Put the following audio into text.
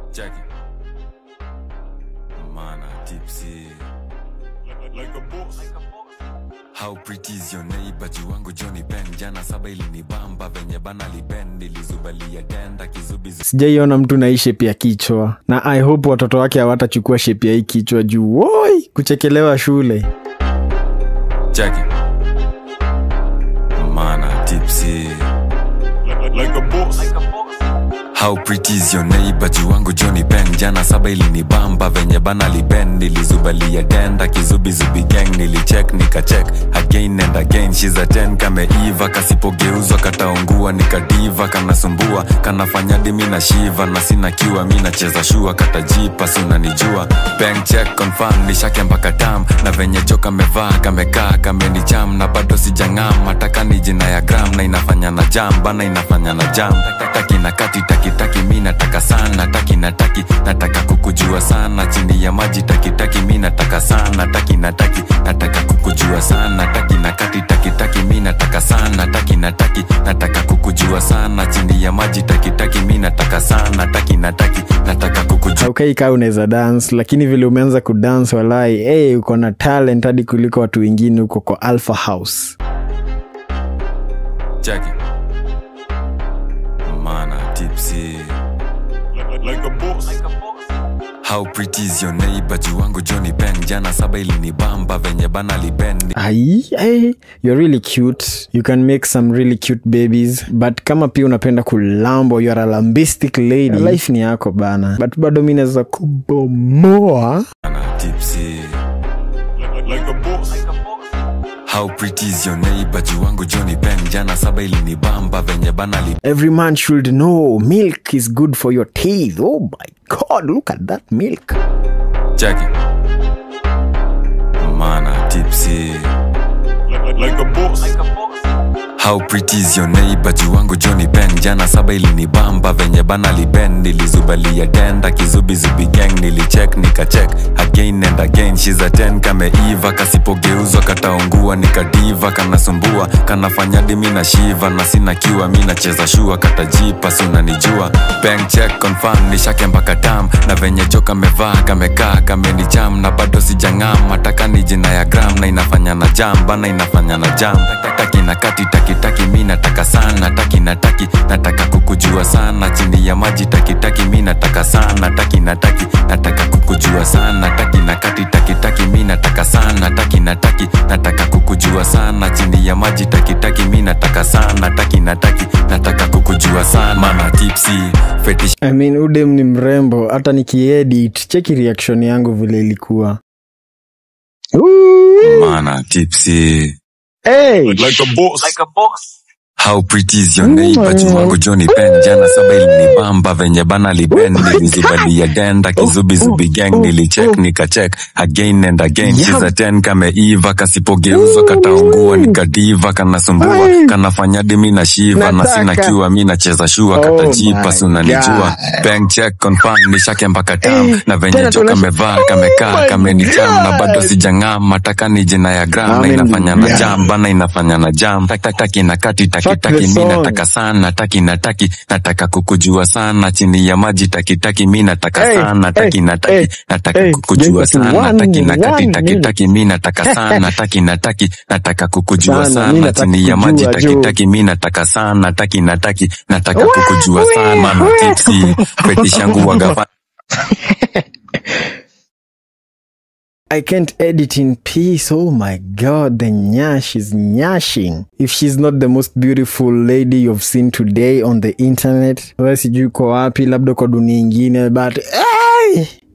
Check it. Mana tipsy. Like a boss. How pretty is your neighbor jiwangu Johnny Ben jana saba ilinibamba venye bana liben nilizubalia denda kizubizu sijaiona mtu na hii shepi ya kichwa na i hope watoto wake hawatachukua shepi ya hii kichwa juu woi kuchekelewa shule Check it. Mana tipsy. Like a boss. How pretty is your neighbor jiwangu Johnny Ben jana saba ilinibamba venye bana liben nilizubalia denda kizubizubi gang nilicheck nikacheck again and again she's a 10 kameiva kasipogeuzwa kataungua nikadiva kanasumbua kanafanya dimi na shiva na sina kiwa mi nacheza shua katajipa si unanijua bank check confirm nishake mpaka tam na venye jo kamevaa kamekaa kamenicham na bado sijang'am mataka ni jina ya gram na inafanya na jam bana inafanya na jam taki na kati taki taki mi nataka sana taki na taki nataka kukujua sana chini ya maji taki taki mi nataka sana taki na taki nataka kukujua sana taki na kati taki taki mi nataka sana taki na taki nataka kukujua sana chini ya maji taki taki mi nataka sana taki na taki nataka kukujua aukai kaa unaweza dance lakini vile umeanza kudance walai hey, uko na talent hadi kuliko watu wengine huko kwa alpha house Check it. Mana tipsy. Like a boss. How pretty is your neighbor jiwangu Johnny Ben jana saba ilinibamba venye bana liben ai ai, you're really cute you can make some really cute babies but kama pia unapenda kulambo you're a lambistic lady life ni yako bana but bado mi naweza kubomoa Mana tipsy. Like a boss. How pretty is your neighbor jiwangu Johnny Ben jana saba ilinibamba venye bana liben every man should know milk is good for your teeth oh my god look at that milk Check it. Mana tipsy. Like a boss. How pretty is your neighbor jiwangu Johnny Ben jana saba ilinibamba venye bana liben nilizubalia denda kizubizubi gang nilicheck nikacheck again and again she's a 10 kameiva kasipogeuzwa kataungua nikadiva kanasumbua kanafanya dimi na shiva na sina kiwa mi nacheza shua katajipa si unanijua bank check confirm nishake mpaka tam na venye jo kamevaa kamekaa kamenicham na bado sijang'am mataka ni jina ya gram na inafanya na jam bana inafanya na jam taki na kati taki taki mi nataka sana taki na taki nataka kukujua sana chini ya maji taki taki mi nataka sana taki na taki nataka kukujua sana taki na kati taki taki mi nataka sana taki na taki nataka kukujua sana chini ya maji taki taki mi nataka sana taki na taki nataka kukujua sana mama tipsy fetish I mean, udem ni mrembo hata nikiedit cheki reaction yangu vile ilikuwa Ooh. mana tipsy hey. Like a boss. How pretty is your neighbor jiwangu Johnny Ben jana saba ilinibamba venye bana liben nilizubalia denda kizubizubi gang nilicheck nikacheck again and again she's a 10 kameiva kasipogeuzwa kataungua nikadiva kanasumbua kanafanya dimi na shiva na sina Nataka. kiwa mi nacheza shua Oh katajipa my si unanijua bank check confirm nishake mpaka tam na venye jo kamevaa kamekaa kamenicham na bado sijang'am mataka ni jina ya gram na Amen. inafanya na Yeah. jam bana inafanya na jam Tak- tak- taki na kati taki Fuck taki the mi song. nataka sana taki na taki nataka kukujua sana chini ya maji taki taki mi nataka Hey, sana taki hey, na taki hey, nataka hey, kukujua just sana one- taki na kati one taki minute. taki mi nataka sana taki na taki nataka kukujua Sana, mi sana nataka chini ya maji kujua, taki Joe. taki mi nataka sana taki na taki nataka kukujua sana na tipsi fetishangu wagapa I can't edit in peace. Oh my god, the nyash is nyashing. If she's not the most beautiful lady you've seen today on the internet, wewe sijui uko wapi, labda kwa dunia ingine, but hey!